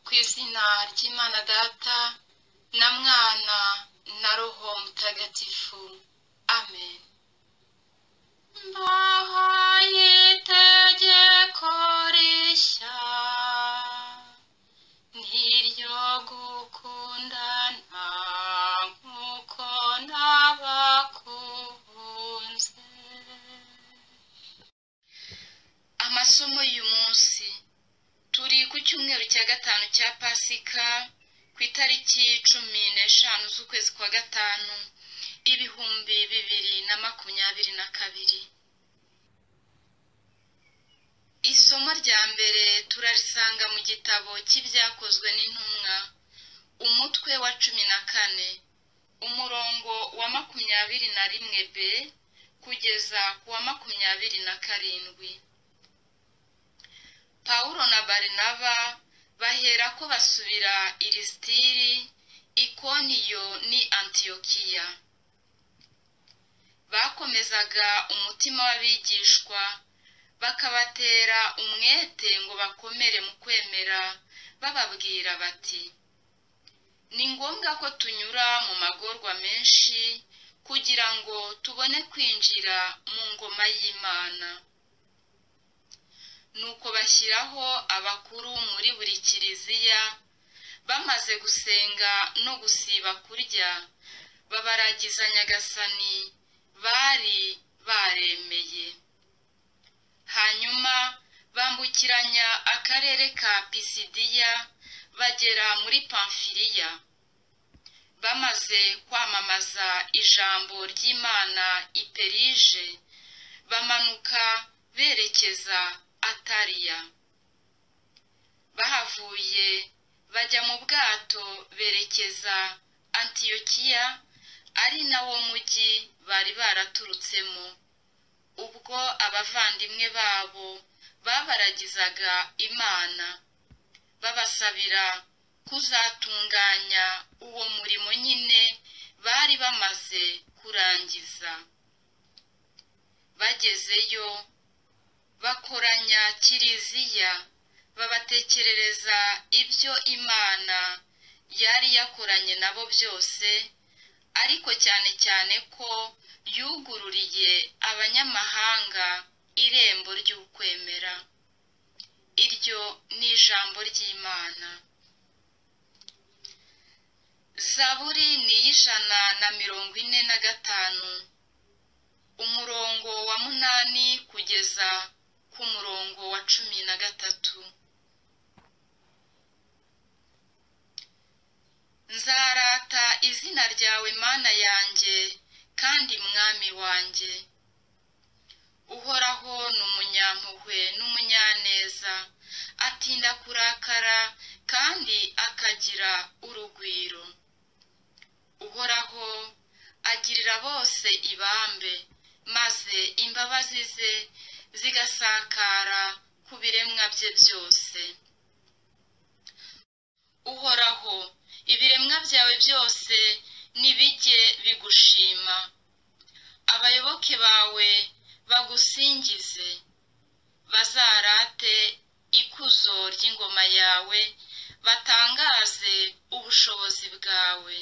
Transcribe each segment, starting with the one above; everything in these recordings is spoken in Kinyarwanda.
ku izina ry'imana data na mwana na roho mutagatifu amen mbahaye itegeko rishya ntiryo gukundana nk'uko nabakunze amasomo y'uyu munsi turi ku cyumweru cya gatanu cya pasika ku itariki cumi n'eshanu z'ukwezi kwa gatanu ibihumbi bibiri na makumyabiri na kabiri isomo rya mbere turarisanga mu gitabo cy'ibyakozwe n'intumwa umutwe wa cumi na kane umurongo wa makumyabiri na rimwe b kugeza ku wa makumyabiri na karindwi pawulo na barinaba bahera ko basubira i lisitiri ikoniyo ni antiyokiya bakomezaga umutima w'abigishwa bakabatera umwete ngo bakomere mu kwemera bababwira bati ni ngombwa ko tunyura mu magorwa menshi kugira ngo tubone kwinjira mu ngoma y'imana nuko bashyiraho abakuru muri buri kiliziya bamaze gusenga no gusiba kurya babaragiza nyagasani bari baremeye hanyuma bambukiranya akarere ka pisidiya bagera muri pamfiriya bamaze kwamamaza ijambo ry'imana iperije bamanuka berekeza atariya bahavuye bajya mu bwato berekeza antiyokiya ari nawo mujyi bari baraturutsemo ubwo abavandimwe babo babaragizaga imana babasabira kuzatunganya uwo murimo nyine bari bamaze kurangiza bagezeyo bakoranya kiliziya babatekerereza ibyo imana yari yakoranye nabo byose ariko cyane cyane ko yugururiye abanyamahanga irembo ry'ukwemera iryo ni ijambo ry'imana zaburi ni iy'ijana na mirongo ine na gatanu umurongo wa munani kugeza ku murongo wa cumi na gatatu nzarata izina ryawe mana yanjye kandi mwami wanjye uhoraho ni umunyampuhwe n'umunyaneza atinda kurakara kandi akagira urugwiro uhoraho agirira bose ibambe maze imbabazi ze zigasakara ku biremwa bye byose uhoraho ibiremwa byawe byose nibijye bigushima abayoboke bawe bagusingize bazarate ikuzo ry'ingoma yawe batangaze ubushobozi bwawe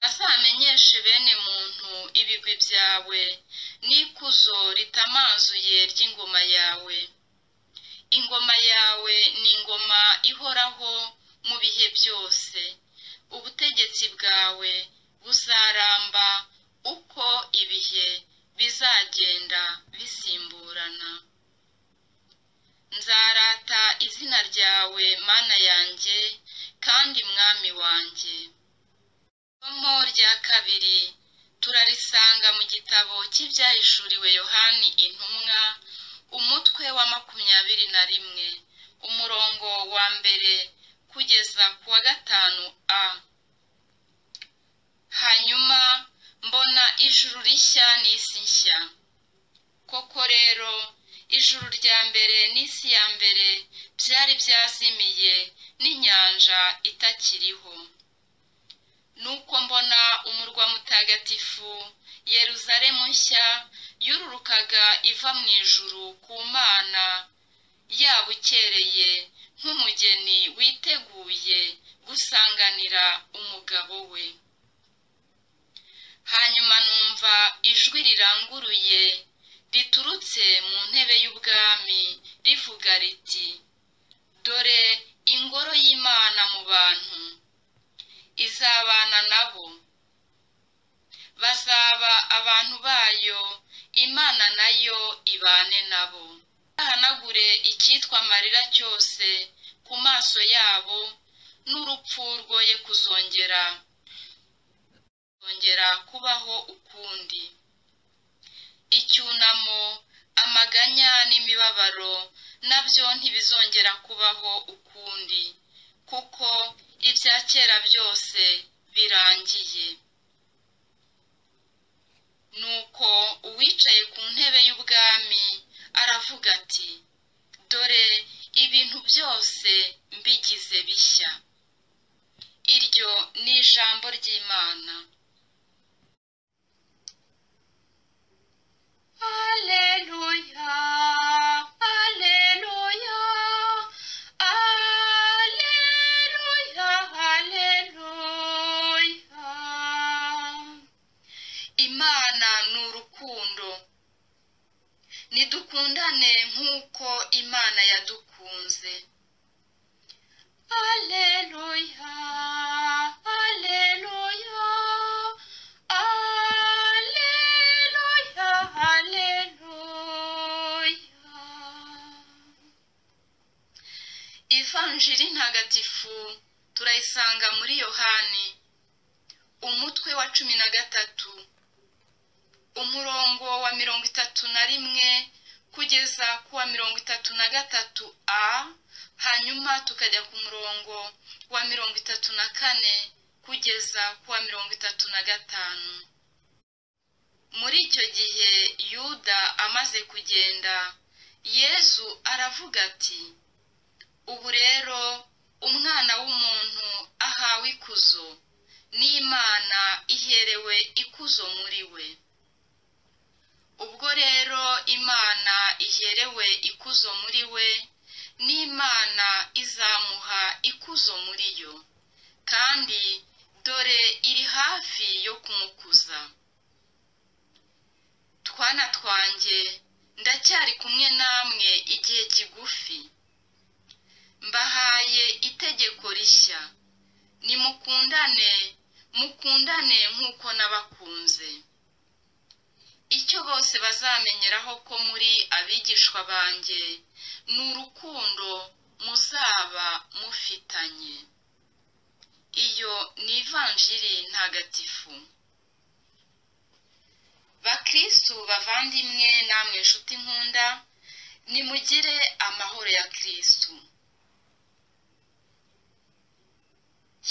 bazamenyeshe bene muntu ibigwi byawe n'ikuzo ritamanzuye ry'ingoma yawe ingoma yawe ni ingoma ihoraho mu bihe byose ubutegetsi bwawe buzaramba uko ibihe bizagenda bisimburana nzarata izina ryawe mana yanjye kandi mwami wanjye isomo rya kabiri turarisanga mu gitabo cy'ibyahishuriwe yohani intumwa umutwe wa makumyabiri na rimwe umurongo wa mbere kugeza ku wa gatanu a hanyuma mbona ijuru rishya n'isi nshya koko rero ijuru rya mbere n'isi ya mbere byari byazimiye n'inyanja itakiriho nuko mbona umurwa mutagatifu yeruzalemu nshya yururukaga iva mu ijuru ku mana yabukereye nk'umugeni witeguye gusanganira umugabo we hanyuma numva ijwi riranguruye riturutse mu ntebe y'ubwami rivuga riti dore ingoro y'imana mu bantu izabana nabo bazaba abantu bayo imana nayo ibane nabo bahanagure icyitwa amarira cyose ku maso yabo n'urupfu rwoye kuzongera kuzongera kubaho ukundi icyunamo amaganya n'imibabaro nabyo ntibizongera kubaho ukundi kuko ibya kera byose birangiye nuko uwicaye ku ntebe y'ubwami aravuga ati dore ibintu byose mbigize bishya iryo ni ijambo ry'imana Alleluia, Alleluia, Alleluia, Alleluia. Imana ni urukundo. Nidukundane nk'uko Imana yadukunze. Alleluia, Alleluia, Alleluia, Alleluia. Ivanjiri ntagatifu turayisanga muri Yohani, umutwe wa cumi na gatatu, umurongo wa mirongo itatu na rimwe kugeza ku wa mirongo itatu na gatatu a hanyuma tukajya ku murongo wa mirongo itatu na kane kugeza ku wa mirongo itatu na gatanu muri icyo gihe yuda amaze kugenda yezu aravuga ati ubu rero umwana w'umuntu ahawe ikuzo n'imana iherewe ikuzo muri we ubwo rero imana iherewe ikuzo muri we n'imana izamuha ikuzo muri yo kandi dore iri hafi yo kumukuza twana twanjye ndacyari kumwe namwe igihe kigufi mbahaye itegeko rishya nimukundane mukundane nk'uko nabakunze icyo bose bazamenyeraho ko muri abigishwa banjye ni urukundo muzaba mufitanye iyo ni ivanjiri ntagatifu bakristu bavandimwe namwe nshuti nkunda nimugire amahoro ya kristu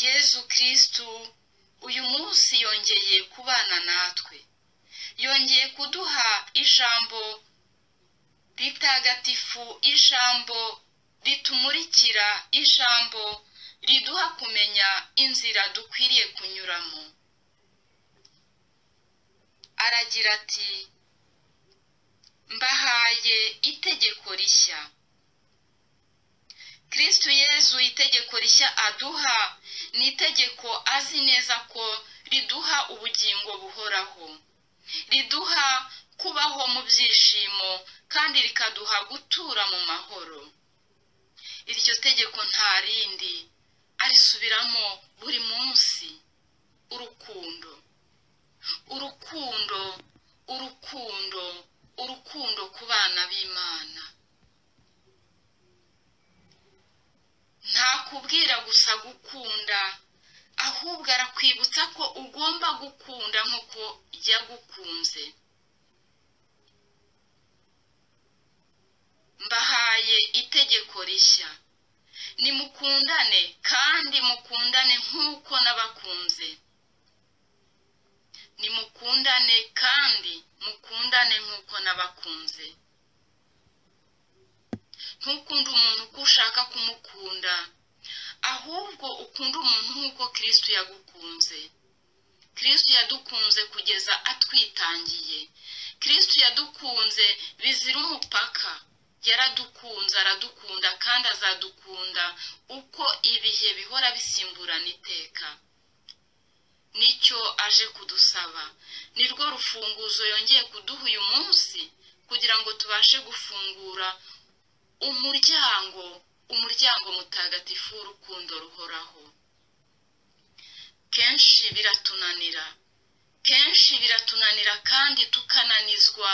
yezu kristu uyu munsi yongeye kubana natwe yongeye kuduha ijambo ritagatifu ijambo ritumurikira ijambo riduha kumenya inzira dukwiriye kunyuramo aragira ati mbahaye itegeko rishya kristu yezu itegeko rishya aduha ni itegeko azi neza ko riduha ubugingo buhoraho riduha kubaho mu byishimo kandi rikaduha gutura mu mahoro iryo tegeko nta rindi arisubiramo buri munsi urukundo urukundo urukundo urukundo ku bana b'imana ntakubwira gusa gukunda ahubwo arakwibutsa ko ugomba gukunda nk'uko yagukunze mbahaye itegeko rishya nimukundane kandi mukundane nk'uko nabakunze nimukundane kandi mukundane nk'uko nabakunze ntukunde umuntu uko ushaka kumukunda ahubwo ukunda umuntu nk'uko kirisiti yagukunze kirisiti yadukunze kugeza atwitangiye kirisiti yadukunze bizira umupaka yaradukunze aradukunda kandi azadukunda uko ibihe bihora bisimburana iteka nicyo aje kudusaba ni rwo rufunguzo yongeye kuduha uyu munsi kugira ngo tubashe gufungura umuryango umuryango mutagatifu w'urukundo ruhoraho kenshi biratunanira kenshi biratunanira kandi tukananizwa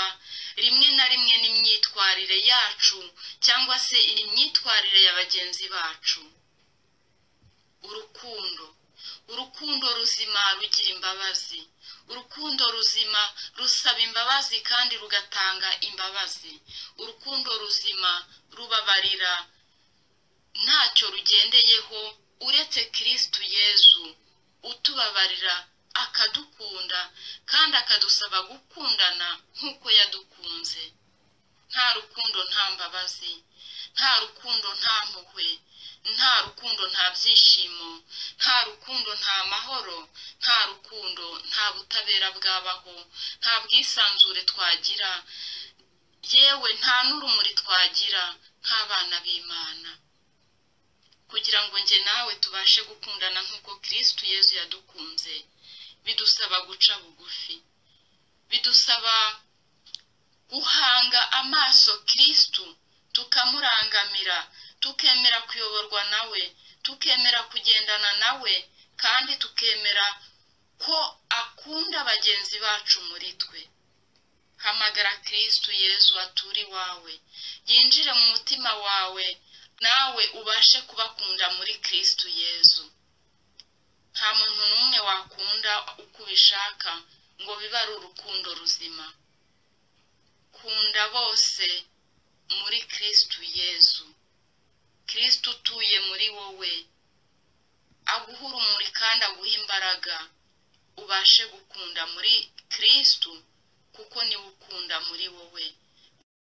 rimwe na rimwe n'imyitwarire yacu cyangwa se imyitwarire ya bagenzi bacu urukundo urukundo ruzima rugira imbabazi urukundo ruzima rusaba imbabazi kandi rugatanga imbabazi urukundo ruzima rubabarira ntacyo rugendeyeho uretse kirisitu yezu utubabarira akadukunda kandi akadusaba gukundana nk'uko yadukunze nta rukundo nta mbabazi nta rukundo nta mpuhwe nta rukundo nta byishimo nta rukundo nta mahoro nta rukundo nta butabera bwabaho nta bwisanzure twagira yewe nta n'urumuri twagira nk'abana b'imana kugira ngo njye nawe tubashe gukundana nk'uko kirisitu yezu yadukunze bidusaba guca bugufi bidusaba guhanga amaso kirisitu tukamurangamira tukemera kuyoborwa nawe tukemera kugendana nawe kandi tukemera ko akunda bagenzi bacu muri twe hamagara kirisitu yezu atura iwawe yinjire mu mutima wawe nawe ubashe kubakunda muri kirisitu yezu nta muntu n'umwe wakunda uko ubishaka ngo bibe ari urukundo ruzima kunda bose muri kirisitu yezu kirisitu utuye muri wowe aguha urumuri kandi aguha imbaraga ubashe gukunda muri kirisitu kuko niwe ukunda muri wowe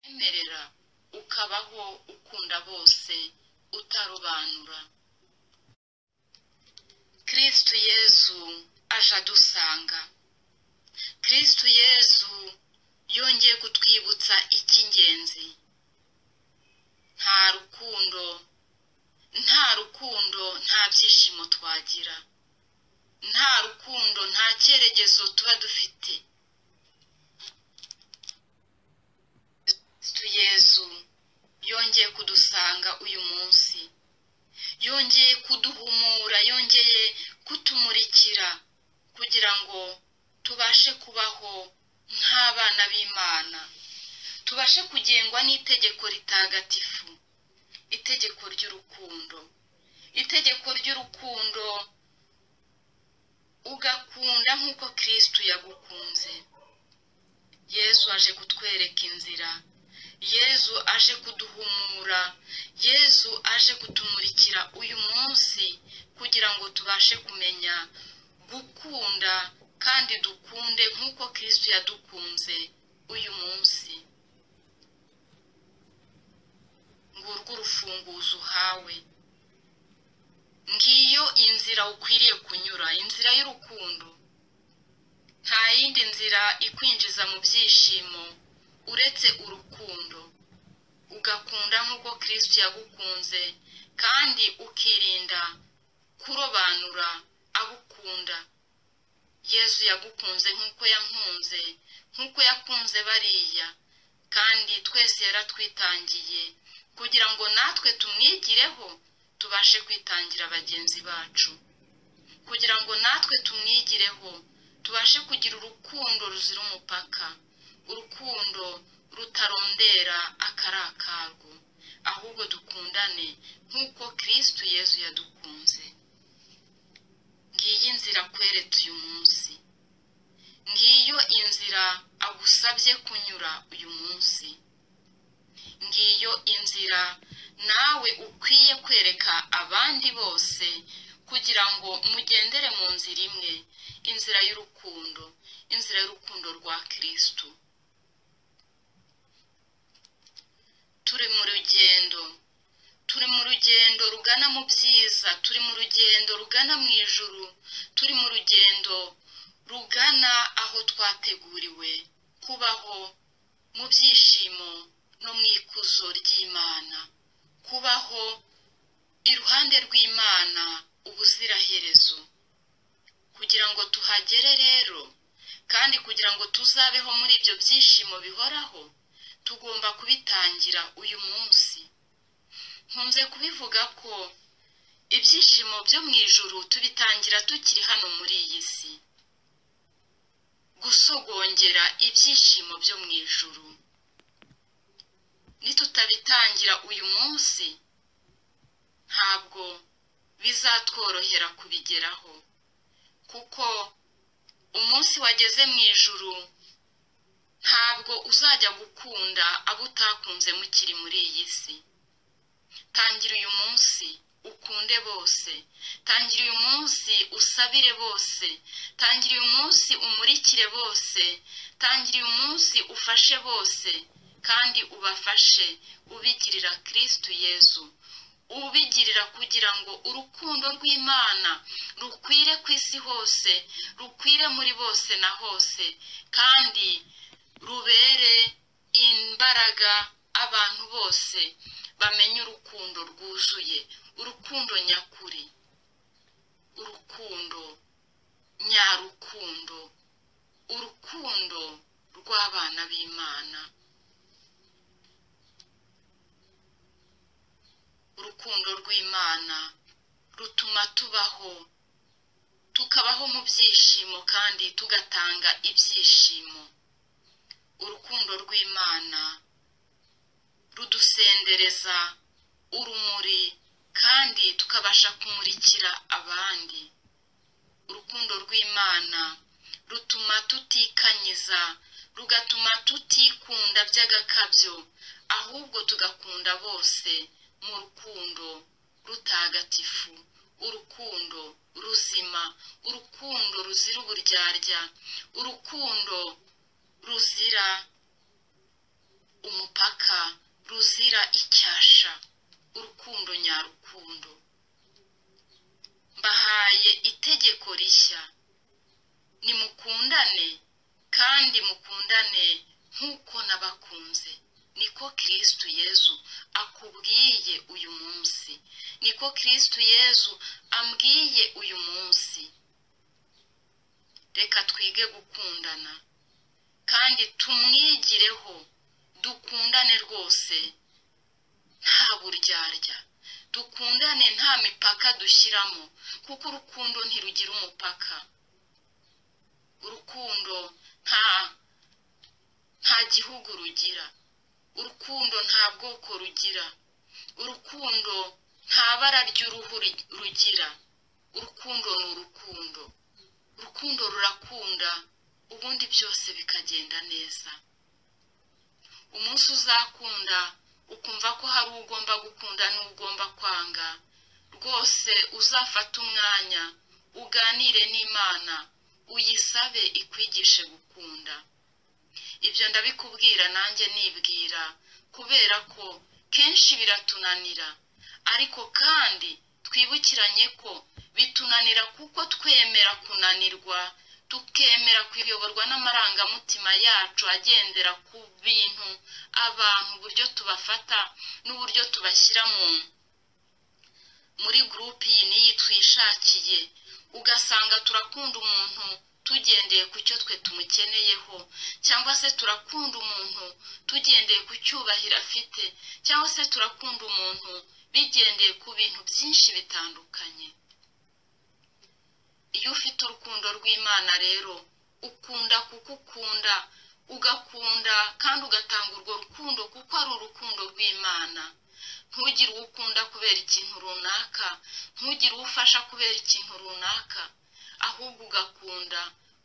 wemerera ukabaho ukunda bose utarobanura kirisitu yezu aje adusanga kirisitu yezu yongeye kutwibutsa icy'ingenzi nta rukundo nta rukundo nta byishimo twagira nta rukundo nta cyerekezo tuba dufite kirisitu yezu yongeye kudusanga uyu munsi yongeye kuduhumura yongeye kutumurikira kugira ngo tubashe kubaho nk'abana b'imana tubashe kugengwa n'itegeko ritagatifu itegeko ry'urukundo itegeko ry'urukundo ugakunda nk'uko kirisitu yagukunze yezu aje kutwereka inzira yezu aje kuduhumura yezu aje kutumurikira uyu munsi kugira ngo tubashe kumenya gukunda kandi dukunde nk'uko kirisitu yadukunze uyu munsi ngurwo urufunguzo uhawe ngiyo inzira ukwiriye kunyura inzira y'urukundo nta yindi nzira ikwinjiza mu byishimo uretse urukundo ugakunda nk'uko kirisitu yagukunze kandi ukirinda kurobanura abukunda yezu yagukunze nk'uko yankunze nk'uko yakunze bariya kandi twese yaratwitangiye kugira ngo natwe tumwigireho tubashe kwitangira bagenzi bacu kugira ngo natwe tumwigireho tubashe kugira urukundo ruzira umupaka urukundo rutarondera akarakarwo ahubwo dukundane nk'uko kirisitu yezu yadukunze ngiyo inzira akweretse uyu munsi ngiyo inzira agusabye kunyura uyu munsi ngiyo inzira nawe ukwiye kwereka abandi bose kugira ngo mugendere mu nzira imwe inzira y'urukundo inzira y'urukundo rwa kirisitu turi mu rugendo turi mu rugendo rugana mu byiza turi mu rugendo rugana mu ijuru turi mu rugendo rugana aho twateguriwe kubaho mu byishimo no mu ikuzo ry'imana kubaho iruhande rw'imana ubuziraherezo kugira ngo tuhagere rero kandi kugira ngo tuzabeho muri ibyo byishimo bihoraho tugomba kubitangira uyu munsi nkunze kubivuga ko ibyishimo byo mu ijuru tubitangira tukiri hano muri iyi si gusogongera ibyishimo byo mu ijuru nitutabitangira uyu munsi ntabwo bizatworohera kubigeraho kuko umunsi wageze mu ijuru ntabwo uzajya gukunda abo utakunze mukiri muri iyi si tangira uyu munsi ukunde bose tangira uyu munsi usabire bose tangira uyu munsi umurikire bose tangira uyu munsi ufashe bose kandi ubafashe ubigirira kirisitu yezu ubigirira kugira ngo urukundo rw'imana rukwire ku isi hose rukwire muri bose na hose kandi rubere imbaraga abantu bose bamenye urukundo rwuzuye urukundo nyakuri urukundo nyarukundo urukundo rw'abana b'imana urukundo rw'imana rutuma tubaho tukabaho mu byishimo kandi tugatanga ibyishimo urukundo rw'imana rudusendereza urumuri kandi tukabasha kumurikira abandi urukundo rw'imana rutuma tutikanyiza rugatuma tutikunda by'agakabyo ahubwo tugakunda bose mu rukundo rutagatifu urukundo ruzima urukundo ruzira uburyarya urukundo ruzira umupaka ruzira icyasha urukundo nyarukundo mbahaye itegeko rishya nimukundane kandi mukundane nk'uko nabakunze niko kirisitu yezu akubwiye uyu munsi niko kirisitu yezu ambwiye uyu munsi reka twige gukundana kandi tumwigireho dukundane rwose nta buryarya dukundane nta mipaka dushyiramo kuko urukundo ntirugira umupaka urukundo nta nta gihugu rugira urukundo nta bwoko rugira urukundo nta bara ry'uruhu rugira urukundo ni urukundo urukundo rurakunda ubundi byose bikagenda neza umunsi uzakunda ukumva ko hari ugomba gukunda n'ugomba kwanga rwose uzafata umwanya uganire n'imana uyisabe ikwigishe gukunda ibyo ndabikubwira nanjye nibwira kubera ko kenshi biratunanira ariko kandi twibukiranye ko bitunanira kuko twemera kunanirwa tukemera kuyoborwa n'amarangamutima yacu agendera ku bintu abantu uburyo tubafata n'uburyo tubashyira mu muri gurupe iyi n'iyi twishakiye ugasanga turakunda umuntu tugendeye ku cyo twe tumukeneyeho cyangwa se turakunda umuntu tugendeye ku cyubahiro afite cyangwa se turakunda umuntu bigendeye ku bintu byinshi bitandukanye iyo ufite urukundo rw'imana rero ukunda kuko ukunda ugakunda kandi ugatanga urwo rukundo kuko ari urukundo rw'imana ntugire uwo ukunda kubera ikintu runaka ntugire uwo ufasha kubera ikintu runaka ahubwo ugakunda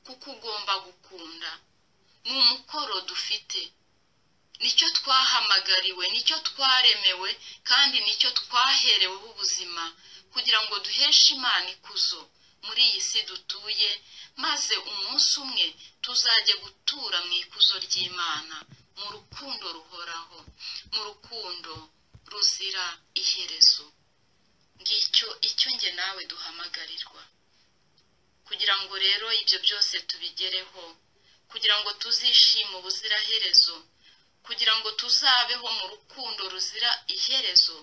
kuko ugomba gukunda ni umukoro dufite nicyo twahamagariwe nicyo twaremewe kandi nicyo twahereweho ubuzima kugira ngo duheshe imana ikuzo muri iyi si dutuye maze umunsi umwe tuzajye gutura mu ikuzo ry'imana mu rukundo ruhoraho mu rukundo ruzira iherezo ngicyo icyo nge nawe duhamagarirwa kugira ngo rero ibyo byose tubigereho kugira ngo tuzishime ubuziraherezo kugira ngo tuzabeho mu rukundo ruzira iherezo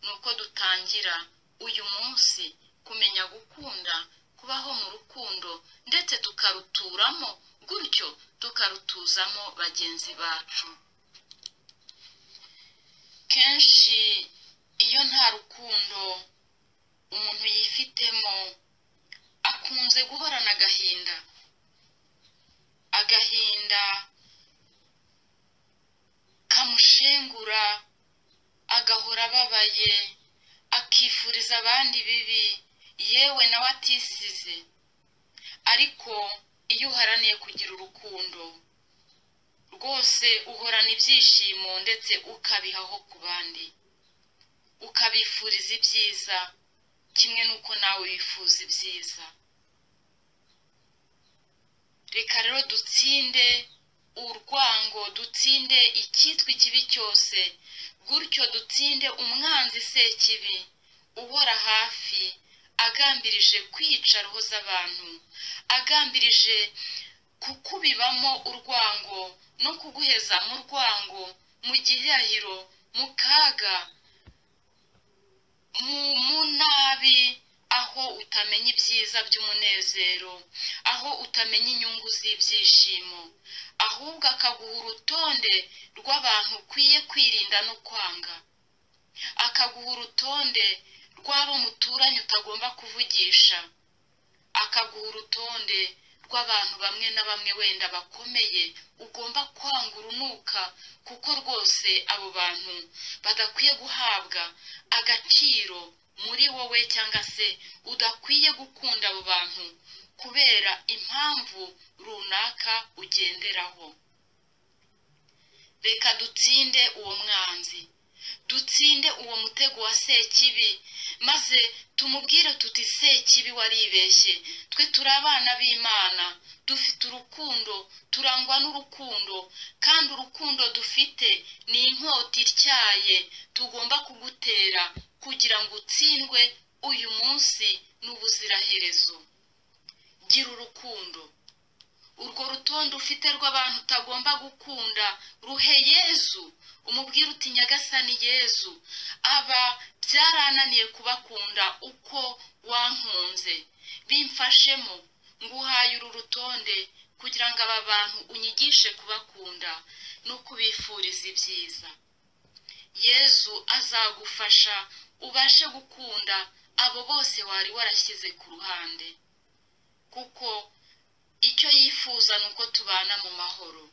ni uko dutangira uyu munsi kumenya gukunda kubaho mu rukundo ndetse tukaruturamo gutyo tukarutuzamo bagenzi bacu kenshi iyo nta rukundo umuntu yifitemo akunze guhorana agahinda agahinda kamushengura agahora ababaye akifuriza abandi bibi yewe nawe atisize ariko iyo uharaniye kugira urukundo rwose uhorana ibyishimo ndetse ukabihaho ku bandi ukabifuriza ibyiza kimwe n'uko nawe wifuza ibyiza reka rero dutsinde urwango dutsinde icyitwa ikibi cyose gutyo dutsinde umwanzi sekibi ubora hafi agambirije kwica roho z'abantu agambirije kukubibamo urwango no kuguheza mu rwango mu gihahiro mu kaga mu nabi aho utamenya ibyiza by'umunezero aho utamenya inyungu z'ibyishimo ahubwo akaguha urutonde rw'abantu ukwiye kwirinda no kwanga akaguha urutonde rw'abo muturanye utagomba kuvugisha akaguha urutonde rw'abantu bamwe na bamwe wenda bakomeye ugomba kwanga urunuka kuko rwose abo bantu badakwiye guhabwa agaciro muri wowe cyangwa se udakwiye gukunda abo bantu kubera impamvu runaka ugenderaho reka dutsinde uwo mwanzi dutsinde uwo mutego wa sekibi maze tumubwire tuti sekibi waribeshye twe turi abana b'imana dufite urukundo turangwa n'urukundo kandi urukundo dufite ni inkota ityaye tugomba kugutera kugira ngo utsindwe uyu munsi n'ubuziraherezo gira urukundo urwo rutonde ufite rw'abantu utagomba gukunda ruhe yezu umubwire uti nyagasani yezu aba byarananiye kubakunda uko wankunze bimfashemo nguhaye uru rutonde kugira ngo aba bantu unyigishe kubakunda no kubifuriza ibyiza yezu azagufasha ubashe gukunda abo bose wari warashyize ku ruhande kuko icyo yifuza ni uko tubana mu mahoro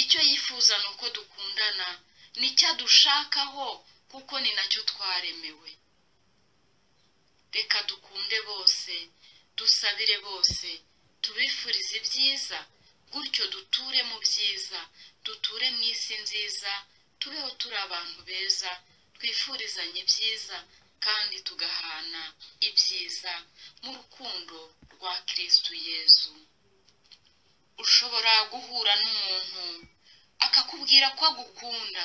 icyo yifuza ni uko dukundana nicyo dushakaho kuko ni nacyo twaremewe reka dukunde bose dusabire bose tubifurize ibyiza gutyo duture mu byiza duture mu isi nziza tubeho turi abantu beza twifurizanye ibyiza kandi tugahana ibyiza mu rukundo rwa kirisitu yezu ushobora guhura n'umuntu akakubwira ko agukunda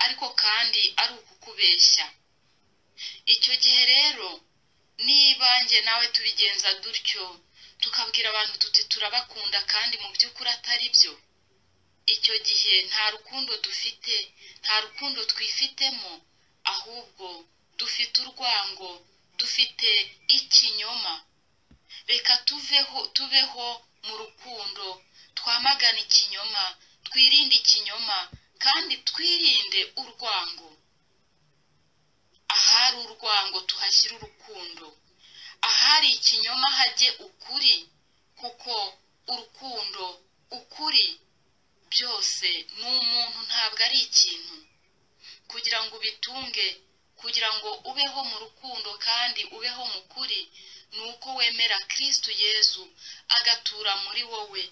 ariko kandi ari ukukubeshya icyo gihe rero n'ibanjye nawe tubigenza dutyo tukabwira abantu tuti turabakunda kandi mu by'ukuri atari byo icyo gihe nta rukundo dufite nta rukundo twifitemo ahubwo dufite urwango dufite ikinyoma reka tuveho tubeho mu rukundo twamagana ikinyoma twirinde ikinyoma kandi twirinde urwango ahari urwango tuhashyire urukundo ahari ikinyoma hajye ukuri kuko urukundo ukuri byose ni umuntu ntabwo ari ikintu kugira ngo ubitunge kugira ngo ubeho mu rukundo kandi ubeho mu kuri ni uko wemera kirisitu yezu agatura muri wowe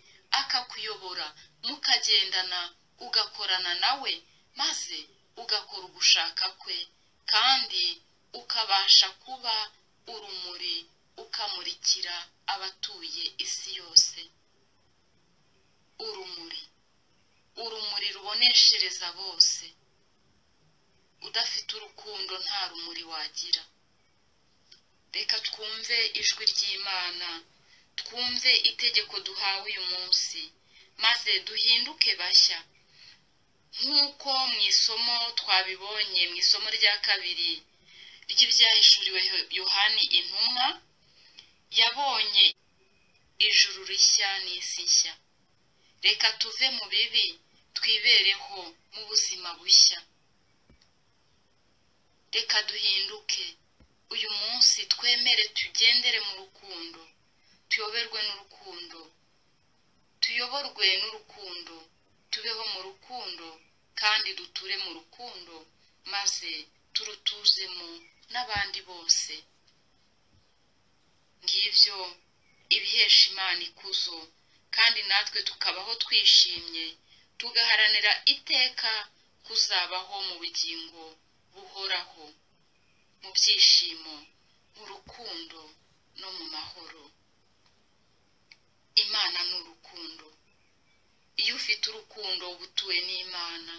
akakuyobora mukagendana ugakorana nawe maze ugakora ugushaka kwe kandi ukabasha kuba urumuri ukamurikira abatuye isi yose urumuri urumuri ruboneshereza bose udafite urukundo nta rumuri wagira reka twumve ijwi ry'imana twumve itegeko duhawe uyu munsi maze duhinduke bashya nk'uko mu isomo twabibonye mu isomo rya kabiri ry'ibyahishuriwe yohani intumwa yabonye ijuru rishya n'isi nshya reka tuve mu bibi twibereho mu buzima bushya reka duhinduke uyu munsi twemere tugendere mu rukundo tuyoberwe n'urukundo tuyoborwe n'urukundo tubeho mu rukundo kandi duture mu rukundo maze turutuzemo n'abandi bose ngibyo ibihesha imana ikuzo kandi natwe tukabaho twishimye tugaharanira iteka kuzabaho mu bugingo buhoraho mu byishimo mu rukundo no mu mahoro imana ni urukundo iyo ufite urukundo uba utuwe n'imana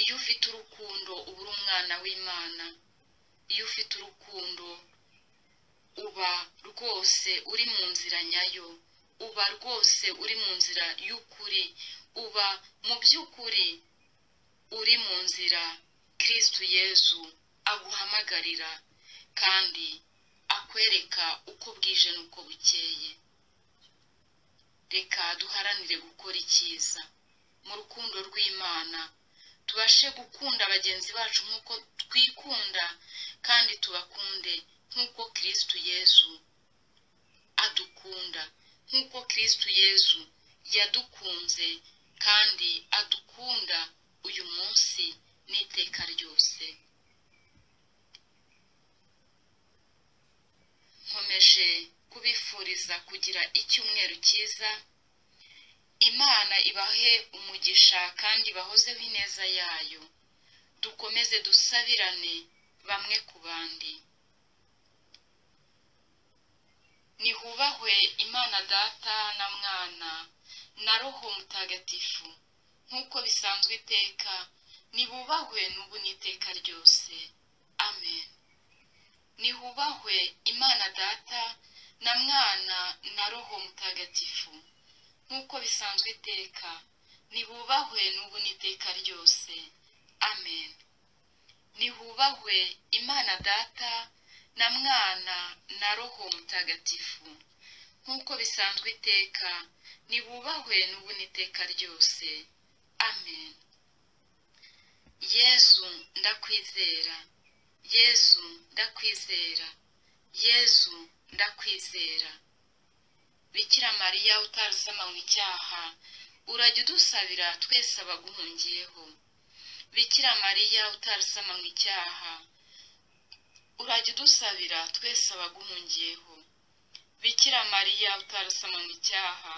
iyo ufite urukundo uba uri umwana w'imana iyo ufite urukundo uba rwose uri mu nzira nyayo uba rwose uri mu nzira y'ukuri uba mu by'ukuri uri mu nzira kirisitu yezu aguhamagarira kandi akwereka uko bwije n'uko bukeye reka duharanire gukora icyiza mu rukundo rw'imana tubashe gukunda bagenzi bacu nk'uko twikunda kandi tubakunde nk'uko kirisitu yezu adukunda nk'uko kirisitu yezu yadukunze kandi adukunda uyu munsi n'iteka ryose nkomeje kubifuriza kugira icyumweru cyiza imana ibahe umugisha kandi bahozeho ineza yayo dukomeze dusabirane bamwe ku bandi nihubahwe imana data na mwana na roho mutagatifu nk'uko bisanzwe iteka nibubahwe n'ubu n'iteka ryose amen nihubahwe imana data na mwana na roho mutagatifu nk'uko bisanzwe iteka nibubahwe n'ubu n'iteka ryose amen nihubahwe imana data na mwana na roho mutagatifu nk'uko bisanzwe iteka nibubahwe n'ubu n'iteka ryose amen yezu ndakwizera yezu ndakwizera yezu ndakwizera bikira mariya utarasama icyaha urajya udusabira twese abaguhungiyeho bikira mariya utarasama icyaha urajya udusabira twese abaguhungiyeho bikira mariya utarasama icyaha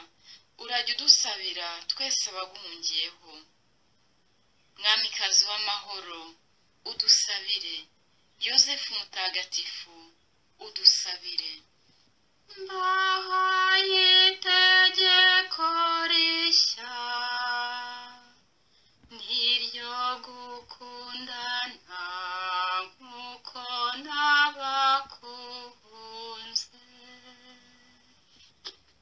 urajya udusabira twese abaguhungiyeho mwamikazi w'amahoro udusabire yosefu mutagatifu udusabire mbahaye itegeko rishya n'iryo gukundana nk'uko nabakunze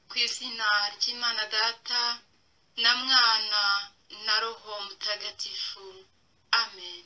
ku izina ry'imana data na mwana na roho mutagatifu amen